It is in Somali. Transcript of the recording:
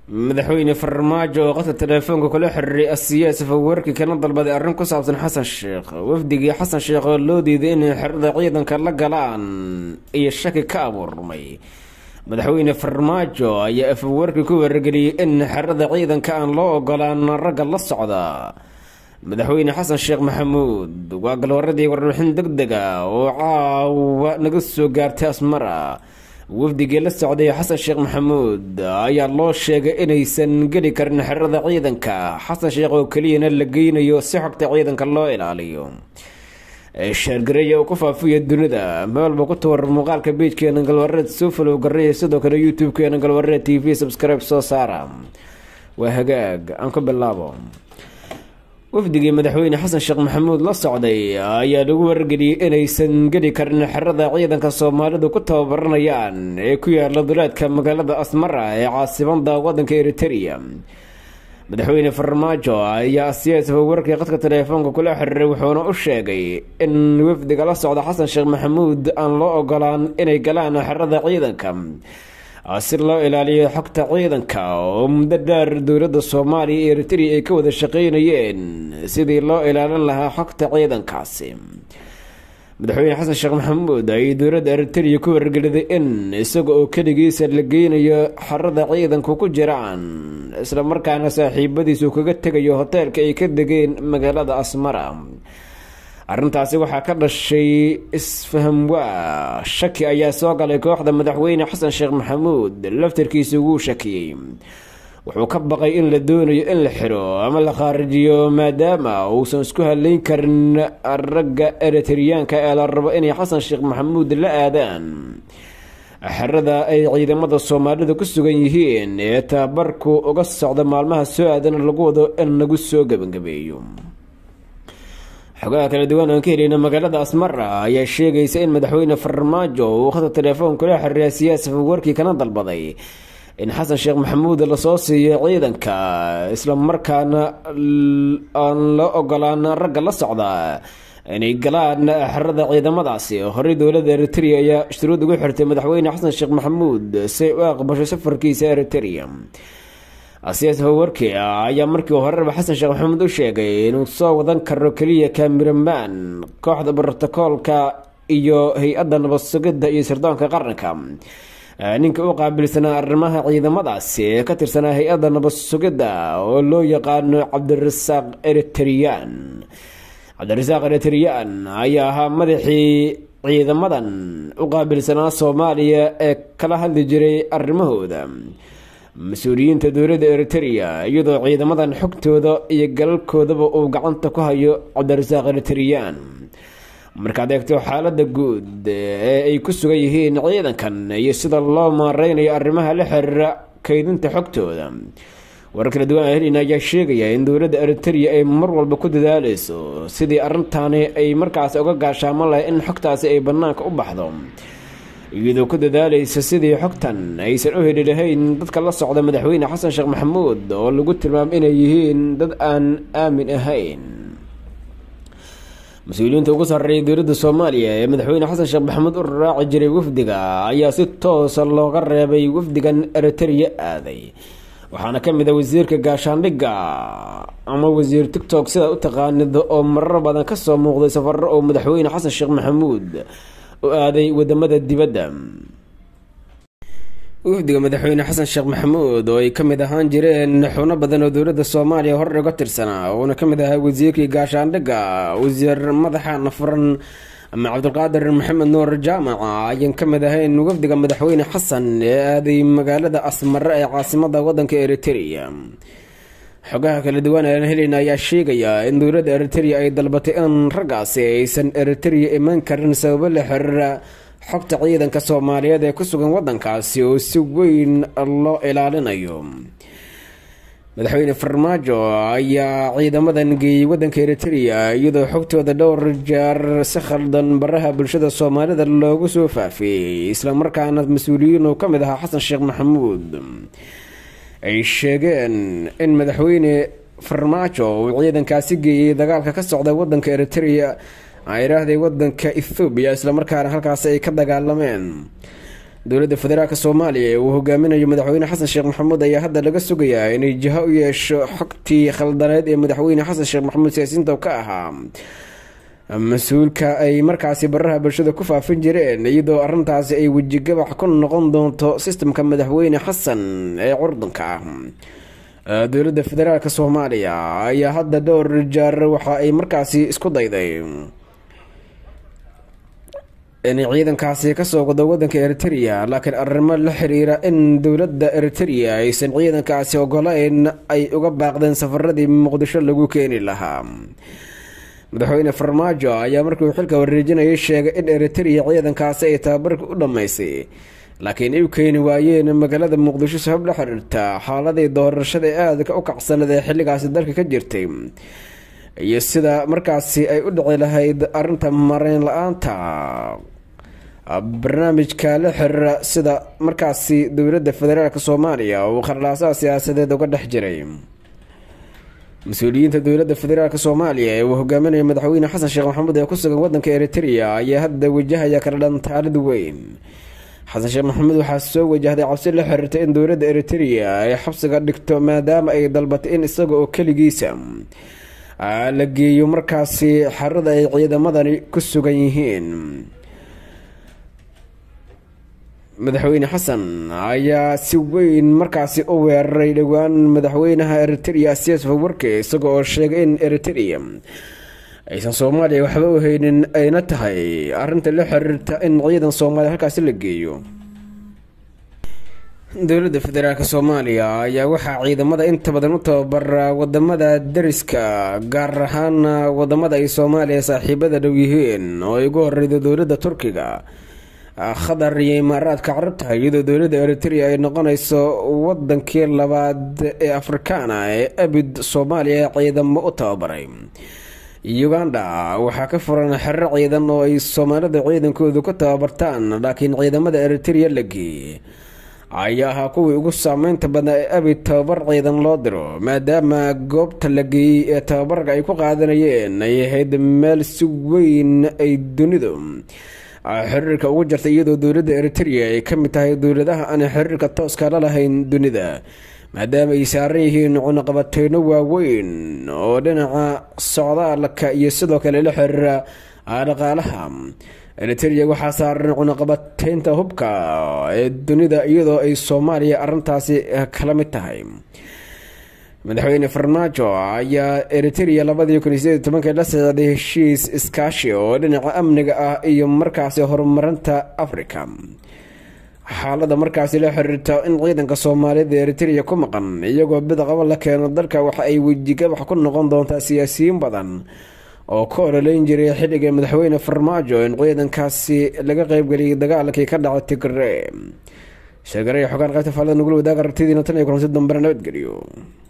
madaxweyne farmaajo oo qadka teleefoonka kula xiriiray asiyaas fawarki kana dalbaday arrin ku saabsan xasan sheekh wafdigii xasan sheekh oo loo diiday inay xerada ciidanka la galaan iyo shaki ka abuurmay madaxweyne farmaajo ayaa afawarki ku wargeliyey in xerada ciidanka aan loo ogolaan ragga la socda madaxweyne xasan sheekh maxamuud waa galwaradii warbixin deg dega oo caawa naga soo gaartay asmara wafdigii la socday xasan sheekh maxamuud ayaa loo sheegay inaysan geli karin xerada ciidanka xasan sheekh oo keliyana la geynayo si xogta ciidanka loo ilaaliyo sheergareeya uu ku faafiya dunida meelba ku tawar muuqaalka beijkeena galwareed soo falow gareeya sidoo kale youtube-keena galwareed t v subscribe soo saara waa hagaag aan ku bilaabo wafdigii madaxweyne xasan sheekh maxamuud la socday ayaa lagu wargeliyey inaysan geli karin xerada ciidanka soomaalidu ku tababaranayaan ee ku yaala duleedka magaalada asmara ee caasimada wadanka eriteria madaxweyne farmaajo ayaa siyaas fawarkii qadka teleefoonka kula xiriiray wuxuuna u sheegay in wafdiga la socda xasan sheekh maxamuud aan loo ogolaan inay galaan xerada ciidanka si loo ilaaliyo xogta ciidanka oo muddo dheer dowladda soomaaliya iyo eritrea ay ka wada shaqeynayeen sidii loo ilaalin lahaa xogta ciidankaasi madaxweyne xasan sheekh maxamuud ay dowladda eritrea ku wargeliday in isaga oo keligiisa la geynayo xerada ciidanku ku jiraan islamarkaana saaxiibadiisu kaga tegayo hoteelka ay ka degeen magaalada asmara arrintaasi waxaa ka dhashay isfaham waa shaki ayaa soo galay kooxda madaxweyne xasan sheekh maxamuud laftarkiisa wuu shakiyey wuxuu ka baqay in la doonayo in la xiro ama la khaarijiyo maadaama uusan isku haleyn karin ragga eritriyaanka ee la rabo inay xasan sheekh maxamuud la aadaan xerada ay ciidamada soomaalida ku sugan yihiin ee tababarku uga socda maalmaha soo aadana lagu wado in lagu soo gebagabeeyo xogaha kala duwan aan ka helayna magaalada asmara ayaa sheegaysa in madaxweyne farmaajo uu khadka telefoon kula xiriiray siyaasa fawarkii kana dalbaday in xasan sheekh maxamuud lasoo siiyo ciidanka islamarkaana aan loo ogolaan ragga la socda inay galaan xerada ciidamadaasi horey dowladda eritrea ayaa shuruud ugu xirtay madaxweyne xasan sheekh maxamuud si ay u aqbasho safarkiisa eritrea siyaas fawarki ayaa markii horeba xasan sheekh maxamuud u sheegay inuu soo wadan karo keliya kamiraman kooxda brotokoolka iyo hay-adda nabad sugidda iyo sirdoonka qaranka ninka u qaabilsanaa arrimaha ciidamadaasi ee ka tirsanaa hay-adda nabad sugidda oo loo yaqaano cabdirasaaq eritreyaan cabdirasaaq eritreyaan ayaa ahaa madaxii ciidamadan u qaabilsanaa soomaaliya ee kala hadli jiray arrimahooda mas-uuliyiinta dowladda eritrea iyadoo ciidamadan xogtooda iyo galalkoodaba uu gacanta ku hayo cabdirasaaq eritreyaan markaad eegto xaalada guud ee ay ku sugan yihiin ciidankan iyo sida loo maareynayo arrimaha la xiriira kaydinta xogtooda warar kala duwan helina ayaa sheegaya in dowladda eritrea ay mar walba ku dadaaleyso sidii arrintaani ay markaas uga gaashaaman lahay in xogtaasi ay banaanka u baxdo iyadoo ku dadaalaysa sidii xogtan aysan u heli lahayn dadka la socda madaxweyne xasan sheekh maxamuud oo lagu tilmaamo inay yihiin dad aan aamin ahayn mas-uuliyiinta ugu sarreeya dowladda soomaaliya ee madaxweyne xasan sheekh maxamuud u raaci jiray wafdiga ayaa si toosa looga reebay wafdigan eritrea aaday waxaana ka mid a wasiirka gaashaandhigga ama wasiir tictok sidaa u taqaanida oo marar badan kasoo muuqday safaro oo madaxweyne xasan sheekh maxamuud u aaday wadamada dibadda wafdiga madaxweyne xasan sheekh maxamuud oo ay ka mid ahaan jireen xubno badan oo dowladda soomaaliya horey uga tirsanaa uuna ka mid ahaa wasiirkii gaashaandhigga wasiir madaxa nafuran ama cabdulqaadir maxamed nuur jaamaca ayaan ka mid ahayn wafdiga madaxweyne xasan ee aaday magaalada asmare ee caasimada wadanka eritrea xogaha kala duwan aan heleyna ayaa sheegaya in dowladda eritrea ay dalbatay in raggaasi aysan eritrea iman karin sababo la xiriira xogta ciidanka soomaaliyeed ee ku sugan wadankaasi oo si weyn loo ilaalinayo madaxweyne farmaajo ayaa ciidamadan geeyey wadanka eritrea iyadoo xogtooda dhowr jeer si khaldan baraha bulshada soomaalida loogu soo faafiyey islamarkaana mas-uuliyiin uu ka mid ahaa xasan sheekh maxamuud ay sheegeen in madaxweyne farmaajo uu ciidankaasi geeyey dagaalka ka socda wadanka eritrea ay idhaahday wadanka ethoobiya islamarkaana halkaasi ay ka dagaalameen dowladda federaalk soomaaliya ee uu hogaaminayo madaxweyne xasan sheekh maxamuud ayaa hadda laga sugayaa inay jiho u yeesho xogtii khaldaneed ee madaxweyne xasan sheekh maxamuud siyaasiyiinta ka ahaa mas-uulka ay markaasi baraha bulshada ku faafin jireen iyadoo arintaasi ay wejigabax ku noqon doonto sistamka madaxweyne xasan ee curdanka ah dowladda federaalk soomaaliya ayaa hadda dhowr jaar waxa ay markaasi isku dayday inay ciidankaasi kasoo wado wadanka eritrea laakiin arrimo la xiriira in dowladda eritrea aysan ciidankaasi ogolayn ay uga baaqdeen safaradii muqdisho lagu keeni lahaa madaxweyne farmaajo ayaa markii uu xilka wareejinayay sheegay in eritrea ciidankaasi ay tababarka u dhammaysay laakiin ay u keeni waayeen magaalada muqdisho sabab la xiriirta xaaladii doorashada ee aadka u kacsanad ee xilligaasi dalka ka jirtay iyo sida markaasi ay u dhici lahayd arinta mareyn la-aanta barnaamijka la xiriira sida markaasi dowladda federaalk soomaaliya uu kharlaasaha siyaasadeed uga dhex jiray mas-uuliyiinta dowladda federaalk soomaaliya ee uu hogaaminayo madaxweyne xasan sheekh maxamuud ee ku sugan wadanka eritrea ayaa hadda wajahaya kala dhantaalid weyn xasan sheekh maxamuud waxaa soo wajahday cabsi la xiriirta in dowladda eritrea ay xabsiga dhigto maadaama ay dalbatay in isaga oo keligiisa la geeyo markaasi xarada ay ciidamadani ku sugan yihiin madaxweyne xasan ayaa si weyn markaasi u weeraray dhowaan madaxweynaha eritrea siyaas fawarke isaga oo sheegay in eritrea aysan soomaaliya waxba u haynin ayna tahay arinta la xiriirta in ciidan soomaaliya halkaasi la geeyo dowladda federaalk soomaaliya ayaa waxaa ciidamada inta badan u tababara wadamada dariska gaar ahaan wadamada ay soomaaliya saaxiibada dhow yihiin oo ay ugu horeydo dowladda turkiga khadar iyo imaaraadka carabta iyadoo dowladda eritrea ay noqonayso wadankii labaad ee afrikaana ee abid soomaaliya ciidamo u tababaray uganda waxaa ka furan xero ciidan oo ay soomaalida ciidankoodu ku tababartaan laakiin ciidamada eritrea la geeyey ayaa ahaa kuwii ugu saameynta badnaa ee abid tababar ciidan loo diro maadaama goobta la geeyey ee tababarka ay ku qaadanayeen ay ahayd meel si weyn ay dunidu xiriirka ugu jirta iyadoo dowladda eritrea ay ka mid tahay dowladaha aan xiriirka tooska la lahayn dunida maadaama ay saaran yihiin cunaqabateyno waaweyn oo dhinaca socdaalka iyo sidoo kale la xiriira dhaqaalaha eritrea waxaa saaran cunaqabateynta hubka ee dunida iyadoo ay soomaaliya arintaasi kala mid tahay madaxweyne farmaajo ayaa eritrea labadii kun iyo sideed tobankii la socday heshiis iskaashi oo dhinaca amniga ah iyo markaasi horumarinta africa xaalada markaasi la xiriirta in ciidanka soomaaliyada eritrea ku maqan iyagoo bidaqabo la keeno dalka waxa ay wejigabax ku noqon doontaa siyaasiyiin badan oo ka ololeyn jiray xilliga madaxweyne farmaajo in ciidankaasi laga qeybgeliyay dagaalkii ka dhacay tigre sheegaraya xogaan qaybta faalada nugula wadaaga rabtidiina tan iyo kulansi dambena nabadgeliyo